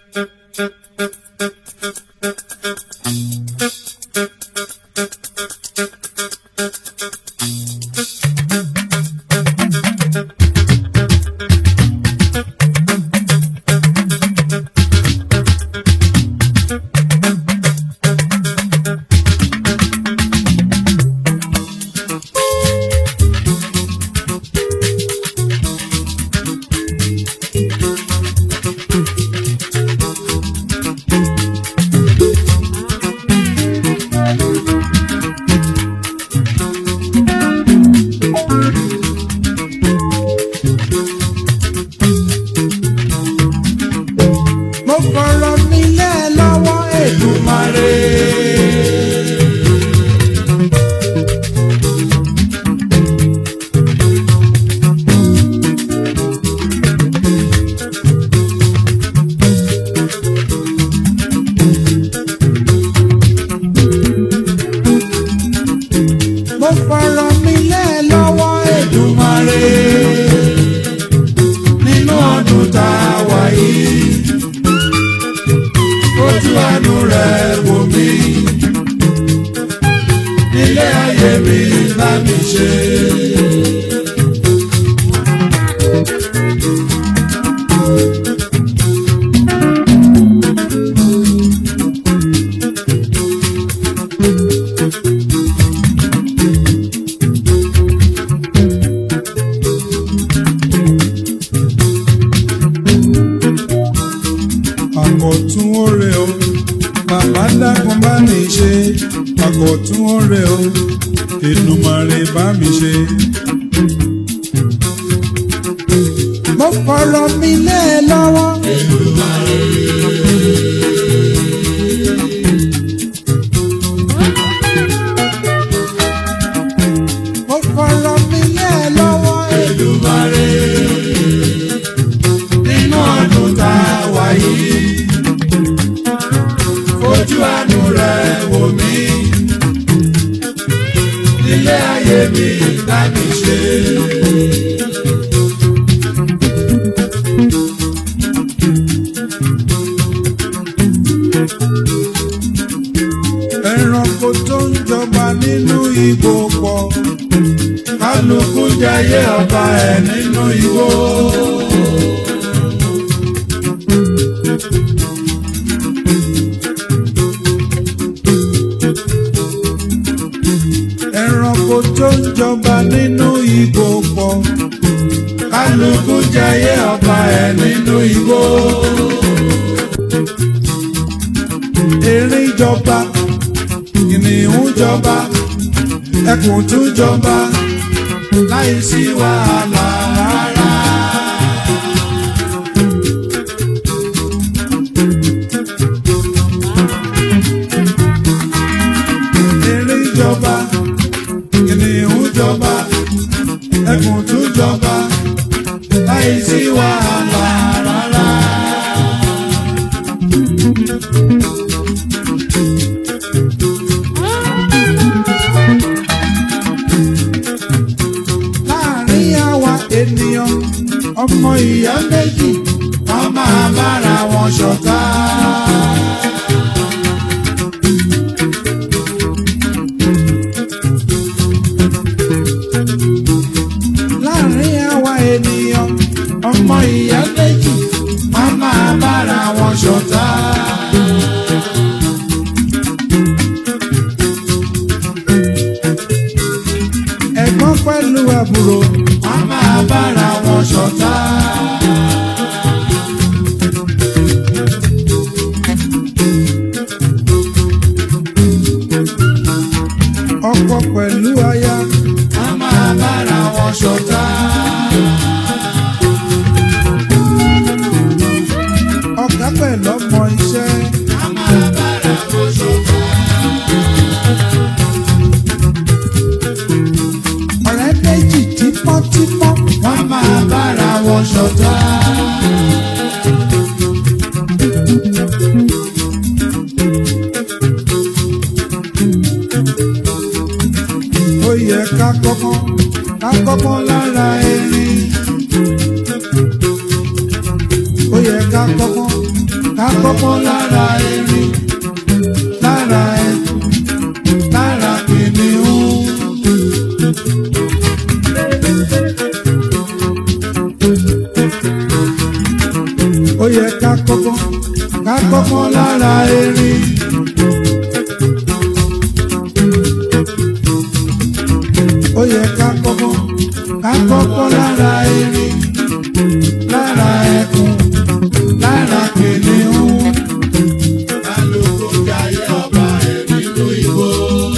mo fọ̀rọ̀ mi lé ẹ lọ́wọ́ Èdùmàrè. mo fọ̀rọ̀ mi lé ẹ lọ́wọ́ Èdùmàrè. nínú ọdún tá a wà yìí ojú àánú rẹ̀ wò mí nílé ayé mi bá mi ṣe. àkọ̀tún oore o bàbá dákun bá mi ṣe àkọ̀tún oore o Èdùmàrè bá mi ṣe. mo fọ̀rọ̀ mi lé ẹ lọ́wọ́. mo fọ̀rọ̀ mi lé ẹ lọ́wọ́. Èdùmàrè nínú ọdún tá a wà yìí fojú àánú rẹ̀ wò mí nílé ayé mi bá mi ṣe. ẹranko tó ń jọba nínú igbó pọ̀ kálukú jayé ọba ẹ̀ nínú igbó. ẹranko tó ń jọba nínú igbó pọ̀ kálukú jayé ọba ẹ̀ nínú igbó. erin jọba kìnìún jọba ẹkùn tún jọba láì sí wàhálà rárá. erin jọba kìnìún jọba ẹkùn tún jọba láì sí wàhálà rárá. láàrin àwa ènìyàn ọmọ ìyá méjì wọ́n máa bára wọn ṣọ̀tá. láàrin àwa ènìyàn ọmọ ìyá méjì wọ́n máa bára wọn ṣọ̀tá. ẹ̀gbọ́n pẹ̀lú àbúrò wọ́n máa bára wọn ṣọ̀tá. ọkọ pẹ̀lú aya wọ́n máa bára wọn ṣọ̀tá. ọ̀gá pẹ̀lú ọmọ iṣẹ́ wọ́n máa bára wọn ṣọ̀tá. ọ̀rẹ́ méjì tímọ́tímọ́ wọ́n máa bára wọn ṣọ̀tá. ó yẹ ká kọ́kọ́ ká kọ́kọ́ lára erin. ó yẹ ká kọ́kọ́ ká kọ́kọ́ lára erin lára ẹkùn lára kìnìún. ó yẹ ká kọ́kọ́ ká kọ́kọ́ lára erin. ó yẹ ká kọ́kọ́ ká kọ́kọ́ lára erin lára ẹkùn lára kìnìún. Kálukú jayé ọba ẹ̀ nínú igbó.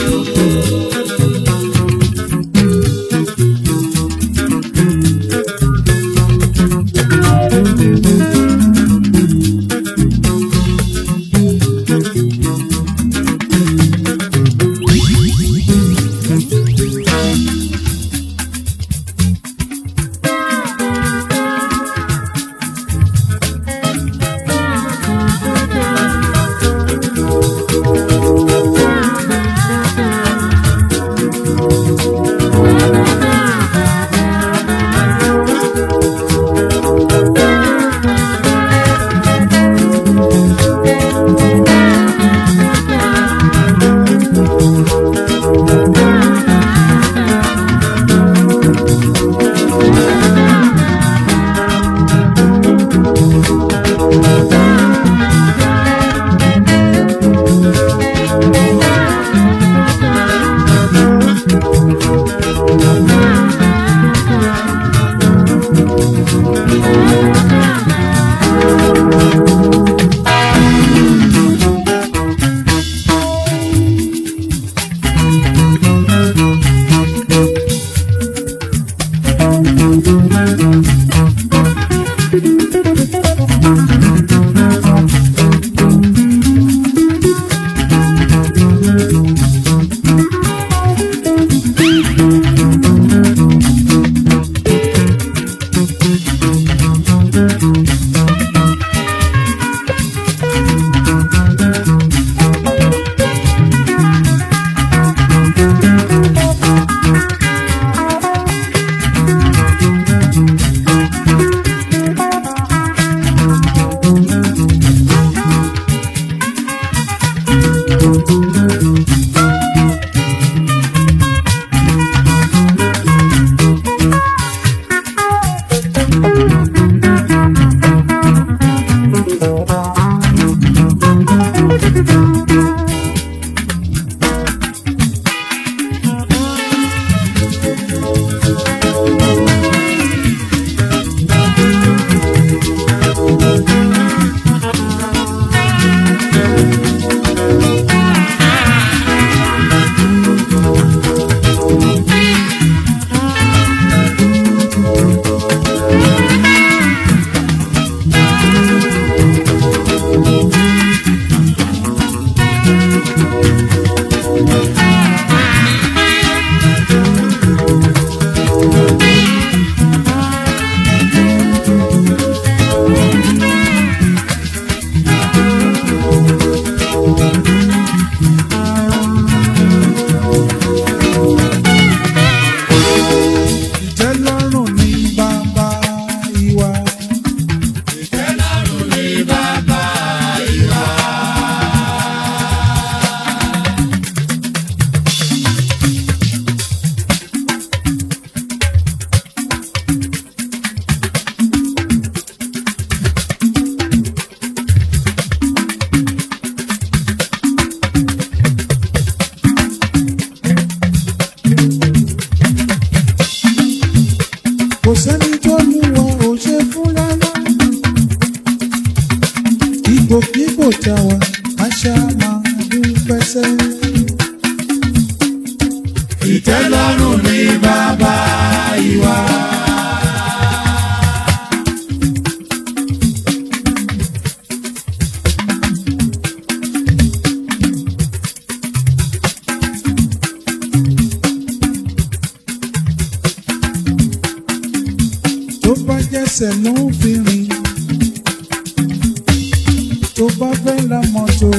ìtẹ́lọ́rùn ní bàbá ìwà. Ìtẹ́lọ́rùn ni bàbá ìwà. kò sẹ́ni tó lù wọ́n ò ṣe fún rárá. ipòkípò tá a wà àṣà máa dúpẹ́ sẹ́. Ìtẹ́lọ́rùn ni bàbá ìwà. tó bá jẹ́sẹ̀ ló ń fi rìn. tó bá fẹ́ ra mọ́tò.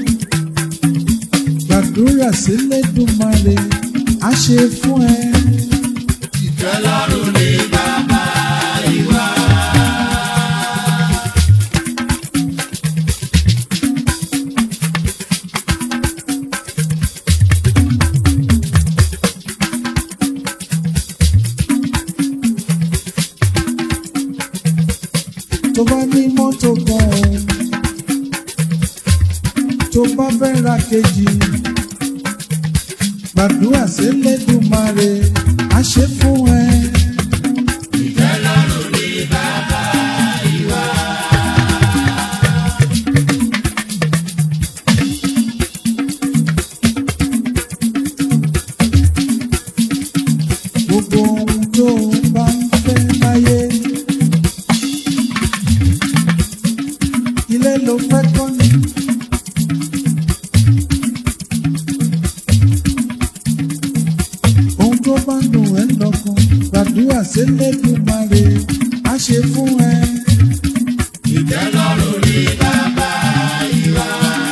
gbàdúrà sílẹ̀ dùmarè á ṣe fún ẹ. Ìtẹ́lọ́rùn ni bàbá ìwà. mọ́tò kan o tó bá fẹ́ ra kejì gbàdúrà sí lẹ́dùnmáre á ṣe fún ẹ. gbogbo ohun tó bá ń fẹ́ láyé. ilé ló fẹ́ kọ́ ni. ohun tó bá ń dùn ẹ́ lọ́kàn gbàdúrà sílẹ̀ tó máa rè á ṣe fún ẹ. ìtẹ́lọ́rùn ní bàbá ìwà.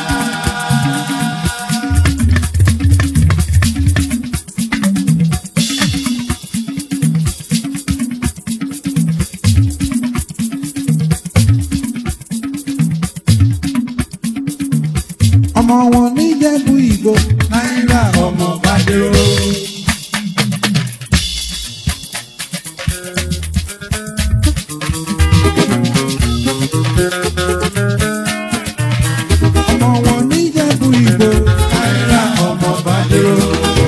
ọmọ wọn níjẹ̀bú ìgbò náírà ọmọ bá dúró. ọmọ wọn níjẹ̀bú ìgbò náírà ọmọ bá dúró.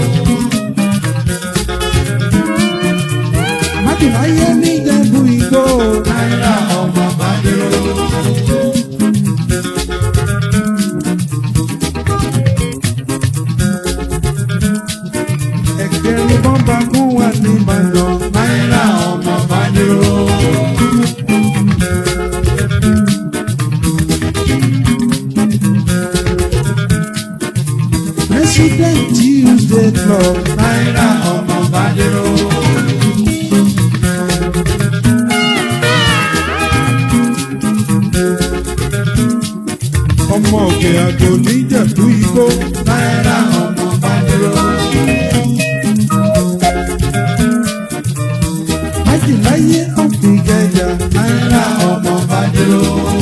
májèláyé níjẹ̀bú ìgbò náírà ọmọ bá dúró. ẹgbẹ̀rún bọ́mbà kún wà ní ìbàdàn náírà ọmọ bá dúró. president tuesday club náírà ọmọ bá dúró. ọmọ òkè àgò níjẹ̀bú igbó náírà ọmọ bá dúró. májìláyé ọ̀gbìn gẹ̀yà náírà ọmọ bá dúró.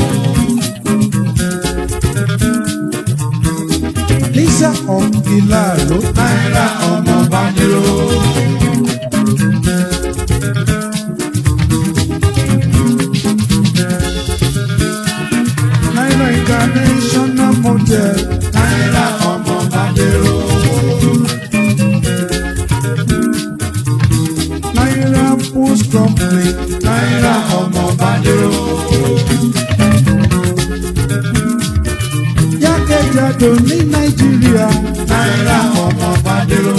lisa ọ̀gbìnlá ló náírà ọmọ bá dúró. náírà international motel náírà ọmọ bá dúró. náírà post company náírà ọmọ bá dúró. jákèjádò ní nàìjíríà náírà ọmọ bá dúró.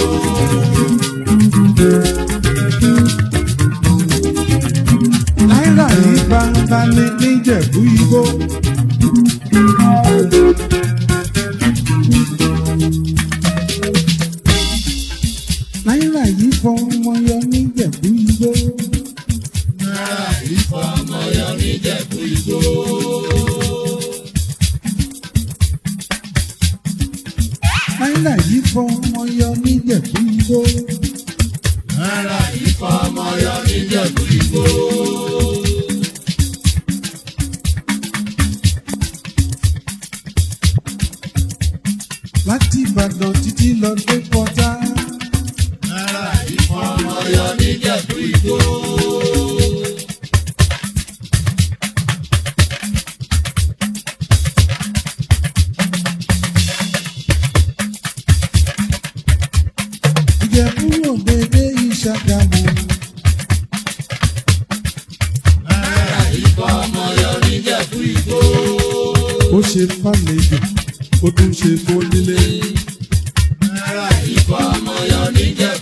náírà yìí gbangba ní níjẹ̀bú igbó. náírà yìí fọ ọmọ yọ níjẹ̀bú igbó. náírà ìfọmọyọ níjẹ̀bú igbó. náírà yìí fọ ọmọ yọ níjẹ̀bú igbó. náírà ìfọmọyọ níjẹ̀bú igbó. láti ìbàdàn títí lọ dé pọ́tà. náírà ìfọmọyọ níjẹ̀bú igbó. ìjẹ̀bú òdèdè ìṣàgàmù. náírà ìfọmọyọ níjẹ̀bú igbó. ó ṣe fàlejò ó tún ṣe fónílé. náírà ìfọmọyọ níjẹ̀bú